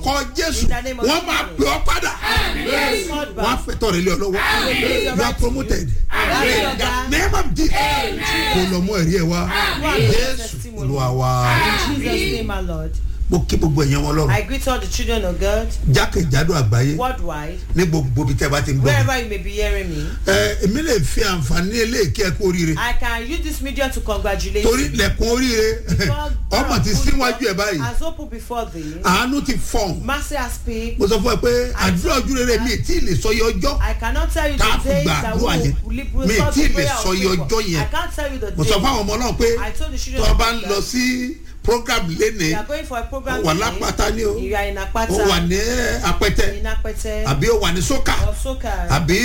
lórúkọ jésù In the name of wọ́n máa Jesus. pè ọ́ padà Yes, God, wọ́n á back. fẹ́ tọ̀rẹ̀ lé ọ lọ́wọ́ Amen. you are promoted Amen. in the name of jesus kò lọ mú ẹ̀rí ẹ̀ wá jésù olúwa wa In Jesus' name, my Lord. mo kí gbogbo ẹ̀yàn wọn lọ́rùn I greet all the children of God jákèjádò àgbáyé worldwide, ní gbogbo ibi tẹ́ bá ti ń gbọ́ mi. wherever you may be hearing me. ẹ èmi lè fi àǹfààní eléèké ẹ kú oríire I can use this medium to congratulate torí you. lẹ̀kùn oríire God ọmọ ti síwájú ẹ báyìí has opened before thee. àánú ti fọ̀n Mercy has speak. mo sọ fún ẹ pé àdúrà ojú rere mi tí ì lè sọ iye ọjọ́ I cannot tell you Tá a the fi days gba that àdúrà yẹn. will will will Mi solve tí ì the lè prayer sọ of iye favour. ọjọ́ yẹn. I can't tell you the mo day. sọ fún àwọn ọmọ náà pé I told the children tó o of bá ń God lọ that sí program lénìí you are going for a program ó wà today. lápáta ní o You are in ó Apata. wà ní apẹtẹ In Apete. àbí ó wà ní sókà Or Soka. àbí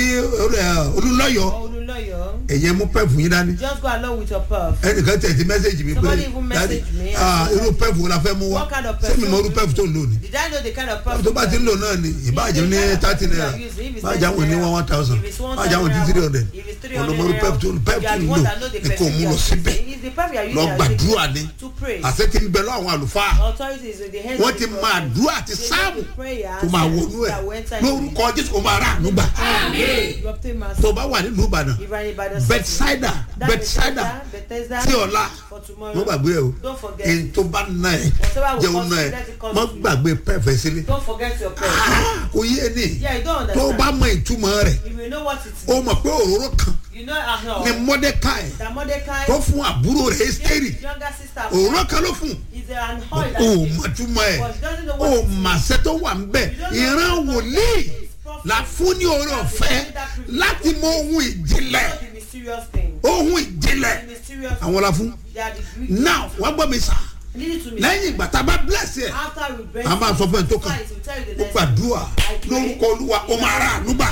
ẹ, olúlọ́yọ̀ Or Oluloyo. ẹ̀yẹ mú pẹ́ẹ̀fù yín dání Just go along with your puff. ẹnìkan tẹ̀ ti mẹ́sẹ̀gì mi pé Somebody even message "Daddy, me. ah, irú pẹ́ẹ̀fù wo la fẹ́ mú wá What kind of sẹ́mi perfume mọ irú do pẹ́ẹ̀fù tó ń lò ní Did I know the kind of puff? tó bá ti ń lò náà ni ìbáàjẹ́ ní thirty naira báàjẹ́ àwọn ní one one thousand báàjẹ́ àwọn ní three hundred olùmọ̀rú pẹ́ẹ̀fù tó pẹ́ẹ̀fù tó ń lò ní kò mú lọ síbẹ̀ lọ gbàdúrà ni To pray. àṣẹ ti ń bẹ lọ àwọn àlùfáà Authorities in the hands wọ́n of ti the máa prophet. dúrà àti They sáàmù make the prayers tó máa wọnú ẹ̀ that will enter into lórúkọ jésù kò máa rà ànúgbà it. You obtain mercy. tó bá wà nílùú ìbàdàn If I by the bẹ́tsáìdà That bẹ́tsáìdà Bethesda, tí ọ̀la for tomorrow. mo gbàgbé ẹ o Don't forget. èyí tó bá ná ẹ Whatever will jẹun cost ná you, ẹ let it cost mo you. gbàgbé pẹ́ẹ́fẹ́ sílé Don't forget your prayer. kò yé ni Yeah, you don't tó understand. bá mọ ìtumọ̀ rẹ̀ You will know what it ó means. mọ̀ pé òróró kan You know uh, ni mọ́dẹ́káì that Mordecai tó fún àbúrò rẹ̀ ẹ́sítẹ́rì his younger sister òróró kan ló fún is an oil that ó he mọ̀ túmọ̀ ẹ̀ but she doesn't know ó what it means. màṣẹ tó wà ń bẹ̀ ìran wòlíì la fún ní oore ọ̀fẹ́ láti mọ ohun ìjìnlẹ̀ Not the mysterious thing. ohun ìjìnlẹ̀ The mysterious àwọn la fún They are the Greek. now wọ́n gbọ́ mi sà Lead it to me. lẹ́yìn ìgbà tá a bá bless ẹ̀ After we break a máa sọ fún ẹ tó kàn it will tell you the ó next gbàdúrà lórúkọ olúwa ó máa rà ànúbà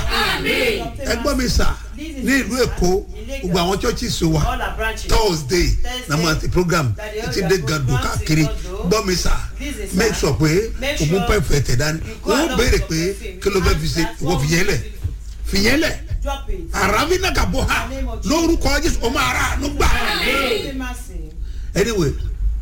ẹ gbọ́ mi sà ní ìlú èkó gbogbo àwọn churches wa all our branches. thursday na mo ti program títí dé gàdú káàkiri gbọ́ mi sà make sure pé òun pẹ̀fẹ̀ tẹ̀ dání wọ́n béèrè pé kí ló fẹ́ fi ṣe wọ́n fi yẹn lẹ̀ fi yẹn lẹ̀ Drop it. aravina ka bọ ha lórúkọ jésù ọmọ ara àánú gbà. Obtain mercy. anyway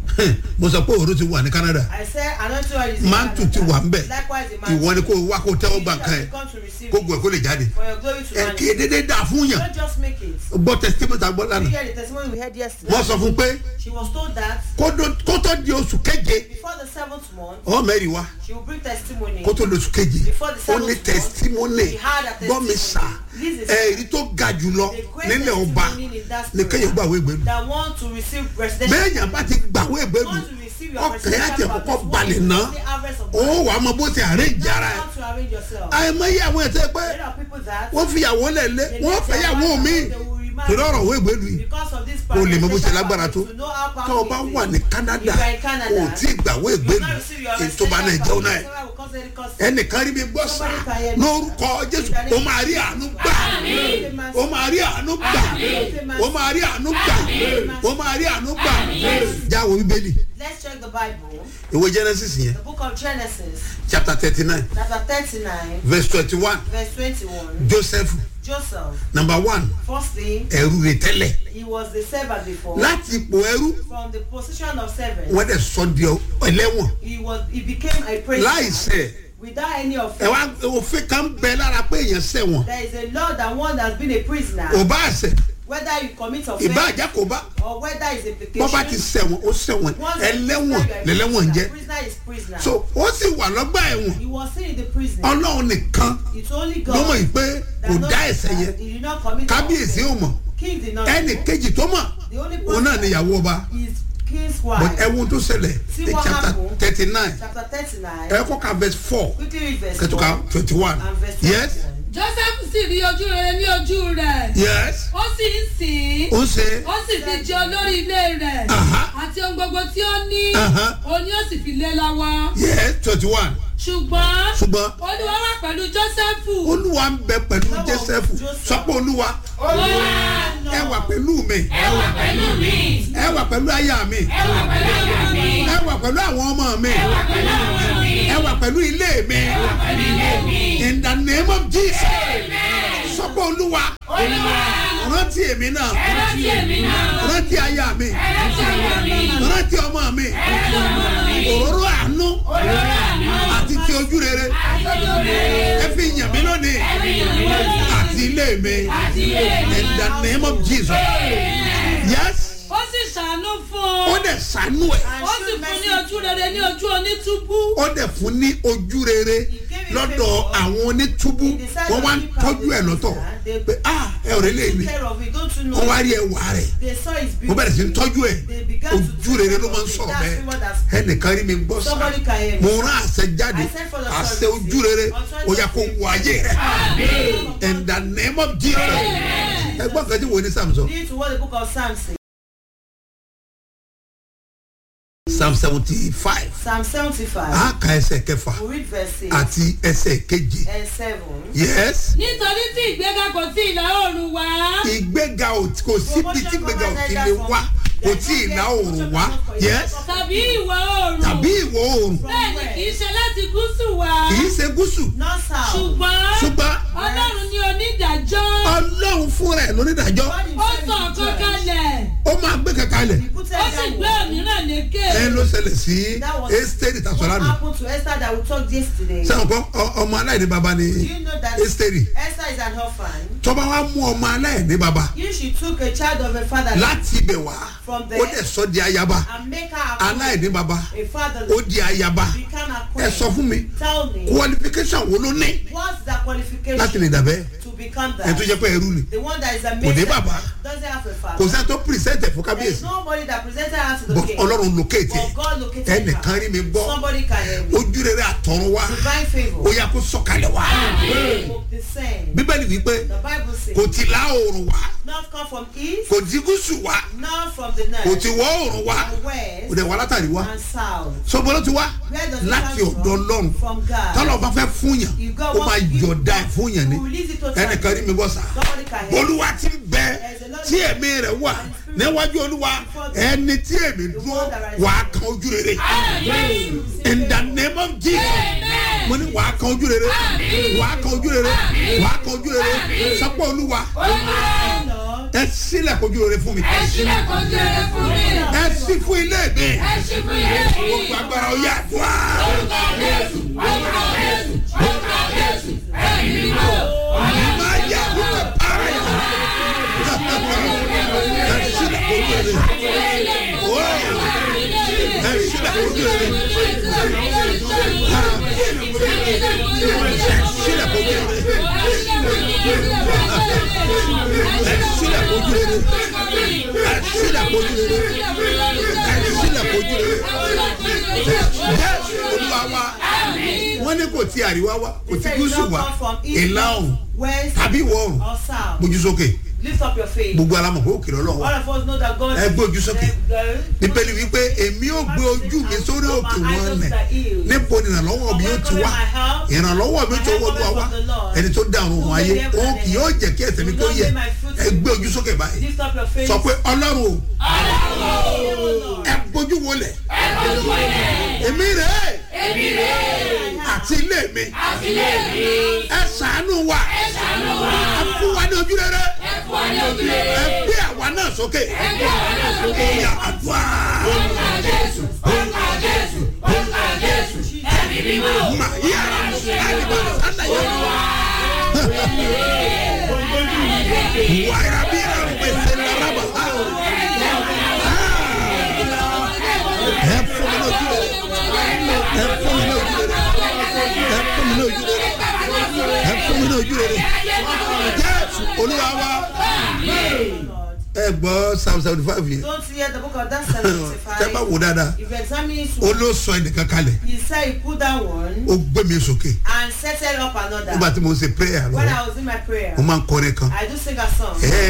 mo sọ pé òru ti wà ní canada I said anointing oil is in mantu ti Canada. wà ń bẹ̀ Likewise the mantle. ìwọ ni kò wá kó tẹ́wọ́ gbà You kan have ẹ̀ come to receive kó it. gbọ́ ẹ̀ kó lè jáde For your glory to ẹ̀ manifest. kì í dédé dà fún yàn Don't just make it. gbọ́ testimony ta gbọ́ We lánàá hear the testimony we heard yesterday. wọ́n sọ fún pé She was told that kó tó- kó tó di oṣù keje before the seventh month, ọ mẹ́rin wá she will bring testimony. kó tó di oṣù keje Before the ó ní seventh testimony month, she had a gbọ́ mi sà testimony. This is ẹ̀rí tó ga jùlọ the great nílẹ̀ ọba testimony in that ní kéèyàn gbàwé ìgbélu that want to receive residential. bẹ́ẹ̀ yàn bá ti gbàwé ìgbélu want to receive your ọkàn yà tẹ̀ residential kọ́kọ́ property. balẹ̀ What ná is the harvest of ó God? wà á mọ bó ti arrange ara ẹ̀ How to arrange yourself. àìmọye àwọn ẹ̀sẹ̀ pé There are people that wọ́n fi ìyàwó lẹ̀ lé they wọ́n let fẹ́ their yàwó wives mi and they will remarry torí ọ̀rọ̀ òwe ìgbélu yìí because of this kó lè mọ bó ṣe residential lágbára tó property, to know how tó o powerful bá it is. wà ní canada If you are in Canada, kò tí ì gbàwé you ìgbélu will not receive your ètò bá náà jẹun náà residential property. Will cause any cost. ẹnìkan rí mi gbọ́ sá lórúkọ jésù ó máa rí àánú gbà ó máa rí àánú gbà ó máa rí àánú gbà ó máa rí àánú gbà jáwọ́ bíbélì Let's check the Bible. ìwé genesis yẹn The book of Genesis, chapter thirty nine chapter 39, verse twenty one verse 21. joseph Joseph, number one firstly, ẹrú rẹ̀ tẹ́lẹ̀ he was the servant before. láti ipò ẹrú From the position of servant, wọ́n dẹ̀ sọ di ẹlẹ́wọ̀n he was he became a prisoner láìsẹ̀ without any ẹ offense. wá òfin kan bẹ lára pé èèyàn sẹ̀wọ̀n There is a law that one has been a prisoner, ò bá àṣẹ whether you commit ìbá offense àjẹ́ kò bá or whether it's wọ́n bá ti implication. sẹ̀wọ̀n ó sẹ̀wọ̀n Once a ẹlẹ́wọ̀n prisoner, you are a lẹ́lẹ́wọ̀n ń jẹ́ prisoner. Prisoner is prisoner. so ó sì wà lọ́gbà ẹ̀wọ̀n he was seen in the prison. ọlọ́run nìkan It's only ló mọ̀ God yìí pé that kò knows dá ẹ̀sẹ̀ that yẹn he did not commit kábíyèsí ò offense. mọ̀ King did not ẹnì know. kejì tó mọ̀ The only òun náà ni ìyàwó ọba is king's but wife. ẹ̀wọ̀n tó ṣẹlẹ̀ See ní what chapter happened? thirty nine Chapter thirty-nine. ẹ kọ́ ka verse four Quickly read verse kẹtùkà one twenty one and verse yes twenty-one. joseph sì rí ojú rere ní ojú rẹ̀ yes ó sì ń sìn ín ó ṣe ó sì fi jẹ olórí ilé rẹ̀ Aha. àti ohun gbogbo tí ó ní Aha. òun ni ó sì fi lé lọ́wọ́ yes twenty one ṣùgbọ́n ṣùgbọ́n olúwa wà pẹ̀lú joseph olúwa ń bẹ pẹ̀lú Lọ́wọ́ joseph Joseph. sọ pé olúwa ẹ wà pẹ̀lú mi ẹ wà pẹ̀lú mi ẹ wà pẹ̀lú aya mi ẹ wà pẹ̀lú àyà mi ẹ wà pẹ̀lú àwọn ọmọ mi ẹ wà pẹ̀lú àwọn mi ẹ wà pẹ̀lú ilé mi ẹ wà pẹ̀lú ilé mi. in the name of jesus sọ pé olúwa olúwa rántí èmi náà rántí èmi náà. rántí aya mi rántí aya mi. rántí ọmọ mi rántí ọmọ mi. òróró àánú olórí àná. àti ti ojú rere ẹ fi yàn mí lónìí àti ilé mi àti ilé mi. in the name of jesus yes ó sì ṣàánú fún ó un dẹ̀ sànú ẹ̀ ó sì fún ní ojú rere ní ojú onítúbú ó dẹ̀ fún ní ojú rere lọ́dọ̀ àwọn onítúbú wọ́n wá ń tọ́jú ẹ̀ lọ́tọ̀ pé ah ẹ ò rí lè ní care of it don't you know wọ́n wá rí ẹwà rẹ̀ they saw his beauty mo bẹ̀rẹ̀ sí ń tọ́jú ẹ̀ they began to ojú rere ló máa ń sọ̀rọ̀ bẹ́ẹ̀ ẹnìkan rí mi gbọ́ sá Somebody can hear me. mo rán àṣẹ jáde I sent for the àṣẹ service. ojú rere ó yà kó wọ ayé rẹ̀ in the name of jesus ẹgbọ́n kan tí wo ní samson Lead to what the book of Psalms says. psalm seventy five Psalm 75. a ka ẹsẹ̀ kẹfà We read verse 6 àti ẹsẹ̀ keje and 7. yes nítorí tí ìgbéga kò tí ìlà oòrùn wá ìgbéga ò kò síbi tí ìgbéga ò ti lè wá kò tí ì ná òòrùn wá yes tàbí ìwọ̀ oòrùn tàbí ìwọ̀ oòrùn bẹ́ẹ̀ ni kì í ṣe láti gúúsù wá kì í ṣe gúúsù Not south. ṣùgbọ́n ṣùgbọ́n ọlọ́run ni onídàájọ́ ọlọ́run fúnra ẹ̀ lónídàájọ́ God ó himself sọ is ọ̀kan judge. kalẹ̀ ó máa gbé kankan lẹ̀ He put ó sì it gbé down. òmíràn lékè ẹ ló ṣẹlẹ̀ sí That was ẹ́sítẹ́rì what tàṣọ́lánù happened to Esther that we talked yesterday. sẹ́wọ̀n kọ́ ọ- ọmọ aláìní baba ni Do you know that ẹ́sítẹ́rì Esther is an orphan? tọ́ba wa mú ọmọ aláìní baba You she took a child of a father láti ibẹ̀ wá From ó there. dẹ̀ sọ di ayaba and make her a queen. aláìní baba A father ó di ayaba become a ẹ queen. sọ fún mi Tell me, qualification wo ló ní what's the qualification láti lè dàbẹ́ to become ẹ tó that? jẹ́ pé ẹrú ni The one that is a Kò ní maid bàbá. doesn't have a kò father. sẹ́ni tó pírísẹ́ǹtẹ̀ fún There is kábíyèsí nobody that presented her to the but king. ọlọ́run locate But God located her. ẹnìkan rí mi gbọ́ Somebody can hear me. ojú rere àtọ̀run wá Divine favor. ó yà kó sọ̀kalẹ̀ wá will descend. bíbélì wípé The Bible says, kò ti lá oòrùn wá not come from east, kò ti gúúsù wá not from the kò north, ti wọ́ oòrùn wá and kò west, dẹ̀ wá látàrí wá and south. sọ́gbọ́n ló ti wá Where does it láti come ọ̀dọ̀ from? ọlọ́run From God. tọ́lọ̀ bá fẹ́ fún yàn If God ó máa wants to give yọ̀ọ̀dá ẹ̀ back, fún yàn ni He will release it totally. ẹnìkan rí mi gbọ́ sá Somebody can hear me. olúwa ti ń bẹ tí ẹ̀mí rẹ̀ wà níwájú olúwa ẹni tí èmi dúró wà á kan ojú rere in the name of jesus mo ní wà á kan ojú rere wà á kan ojú rere wà á kan ojú rere sọpọ̀ olúwa Lord, ẹ sílẹ̀ kojú rere fún mi ẹ sílẹ̀ kọjú rere fún mi. ẹ sí fún ilé mi ẹ ṣí fún ilé mi. gbogbo agbára ọyá àdúrà orúkọ jésù orúkọ jésù orúkọ jésù ẹ̀mí mímọ́. máa yà lókè para yà ẹ sílẹ̀ kojú rere Ó, ẹ sílẹ̀ kojú rere ẹ sílẹ̀ kojú rere ẹ sílẹ̀ kojú rere ẹ sílẹ̀ kojú rere ẹ sílẹ̀ kojú rere jésù olúwa wa wọ́n ní kò ti àríwá wa kò He ti said, you gúúsù not wa come from east, ìlà ọ̀hún west, tàbí ìwọ̀ ọ̀hún or south. gbójú sókè Lift up your faith. gbogbo alamọ̀ kó òkè lọ́lọ́ wa All of us know that God ẹ gbójú sókè The- bíbélì wípé èmi ò gbé ojú mi sórí òkè wọn nẹ níbo ni ìrànlọ́wọ́ mi yóò ti wá ìrànlọ́wọ́ mi tó wọ́dọ̀ wá ẹni tó dá àrùn ayé òun kì yóò jẹ́ kí ẹsẹ̀ mi tó yẹ ẹ gbé ojú sókè báyìí Lift up your faith. sọ pé ọlọ́run o Oh, Lord. ẹ gbójú wọlé èmi rè é àti ilé mi ẹ ṣàánú wa ẹ fún wa ní ojú rere ẹ gbé àwa náà sókè ìyá àdúrà mà yára àdìbò sálàyé wàyà bí ra pèsè laraba ẹ fún mi lójú rere ẹ fún mi lójú rere ẹ fún mi lójú rere ẹ fún mi lójú rere jésù olúwa wa Lord. ẹ gbọ́ psalm seventy five yẹn Don't hear the book of that tẹ́ bá 75. wò dáadáa If you examine it, ó ló sọ ẹnìkan kalẹ̀ he said he put down one ó gbé mi sókè and settled up nígbà another. tí mo ń ṣe prayer When lọ I was in my prayer, mo máa ń kọrin kan I do sing a song. ẹ